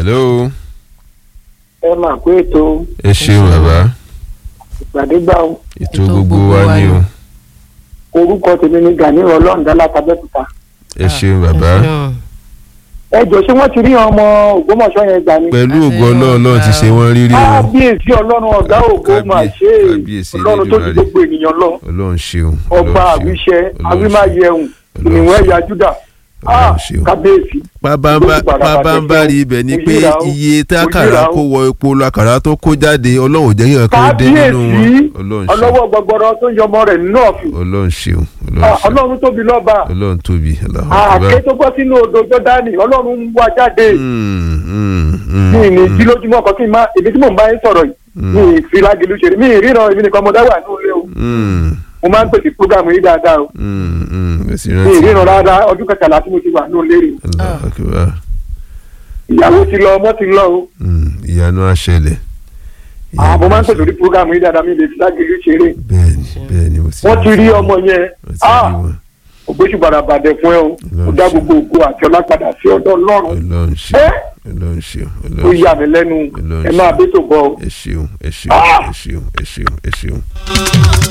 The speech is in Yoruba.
hello ẹ máa kó ètò ẹ ṣeun bàbá ìgbàdégbà o. ètò gbogbo wa ni o orúkọ tèmi ni Gani ọlọ́ọ̀dá látàbẹ́kúta. ẹ ṣeun bàbá ẹ jọ ṣé wọ́n ti rí ọmọ Ògbómọ̀ṣọ́ yẹn gbà ni. pẹ̀lú ògo ọlọ́run ọlọ́run ti ṣe wọ́n rírí o kábíyèsí ọlọ́run ọ̀gá ògo máa ṣe é kábíyèsí ọlọ́run tó ti Elédùmarè. gbogbo ènìyàn lọ ọlọ́run ṣeun ọba ọlọ́run ṣeun, àwíṣẹ ọlọ́run awímáyẹun Ọlọ́run ìnìwọ̀n ṣeun. ẹ̀yà Júdà Ọlọ́run Ah, ṣeun. kábíyèsí. pabambari ibẹ̀ ni pé Òyìnbá o, iye tákàrà òyìnbá o. kó wọ epo lakàrà tó kó jáde ọlọ́run ò jẹ́ kí nǹkan dé nínú wọn kábíyèsí ọlọ́run ṣeun ọlọ́wọ́ gbọgbọrọ tó ń yọmọ rẹ̀ nínú ọ̀fìn ọlọ́run ṣeun Ah, ọlọ́run ṣeun ọlọ́run tóbi lọ́ba ọlọ́run tóbi Allahu àké Akbar. tó bọ́ sínú odò Jọ́dánì ọlọ́run ń wá jáde Mm, mm, mm, mi ní mm, jí lójúmọ́ kan kí n má ibi tí mò ń bá yín sọ̀rọ̀ yìí Mm. mi ì fi lágìlú ṣeré mi ì ríran èmi nìkan mo dá wà ní ilé o mm, mo máa ń pèsè prógámù yìí dáadáa o mm, mm. Ẹ sì mi ì rántí. ríran rárá ọdún kẹtàlá tí mo ti wà ní ilé rè Allahu Akbar. ìyàwó ti lọ ọmọ ti lọ o Mm, ìyanu àṣẹlẹ̀. Ah, mo máa ń pèsè orí prógámù yìí dáadáa mi ì lè fi lágìlú ṣeré bẹ́ẹ̀ni bẹ́ẹ̀ni mo sì wọ́n ti rí ọmọ yẹn wọ́n ti Ah, rí wọn ògbésù bàràbàdẹ fún ẹ o Ọlọ́run ó dá ṣe. gbogbo ògo àti ọlá padà sí ọ̀dọ̀ Ọlọ́run ọlọ́run ṣe ẹ ọlọ́run ṣe ó ọlọ́run yà ṣe mí lẹ́nu Ọlọ́run ẹ ṣe. máa bẹ́ tó bọ̀ o. ẹ ṣeun ẹ ṣeun Ah! ẹ ṣeun ẹ ṣeun ẹ ṣeun.